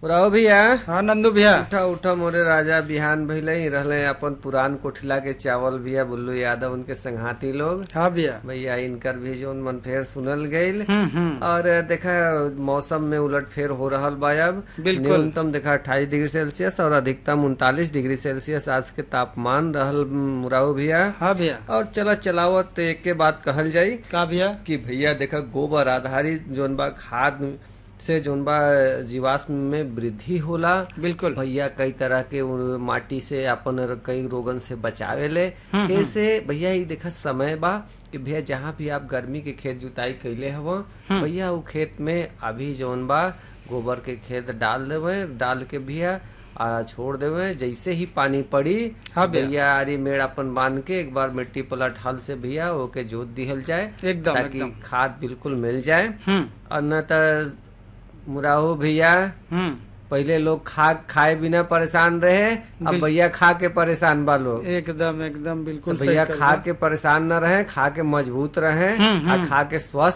राव भैया हाँ नंदू भैया उठा उठा मोरे राजा बिहान भइले ही रहले अपन पुरान कोठिला के चावल भैया बुल्लू यादव उनके संघाती लोग हाँ भैया भैया इनकर भी जो मन फेर सुनल गईल हम्म हम्म और देखा मौसम में उलट फेर हो रहल बा अब बिल्कुल। न्यूनतम देखा अट्ठाईस डिग्री सेल्सियस और अधिकतम उनतालीस डिग्री सेल्सियस आज के तापमान रहल मुराऊ भैया हाँ भैया और चला चलावत एक के बात कहल जाई का भैया कि भैया देखा गोबर आधारित जोन बा खाद से जोन बा जीवाश्म में वृद्धि होला बिल्कुल भैया कई तरह के उ- माटी से अपन र- कई रोगन से बचावे ले हम्म, कैसे भैया ये देखा समय बा कि भैया जहाँ भी आप गर्मी के खेत जुताई कैले हव भैया वो खेत में अभी जोन बा गोबर के खेत डाल देवे डाल के भैया आ, छोड़ देवे जैसे ही पानी पड़ी हाँ भैया। भैया आरी मेड़ अपन बांध के एक बार मिट्टी पलट हल से भैया ओके जोत दिहल जाए एकदम ताकि एकदम खाद बिल्कुल मिल जाए हम्म और न त मुराहो भैया हम्म पहले लोग खा खाए बिना परेशान रहे अब बिल- भैया खा के परेशान बा लोग एकदम एकदम तो बिल्कुल सही भैया कहा। खा के परेशान न रहे खा के मजबूत रहे हम्म, और हम्म। खा के स्वस्थ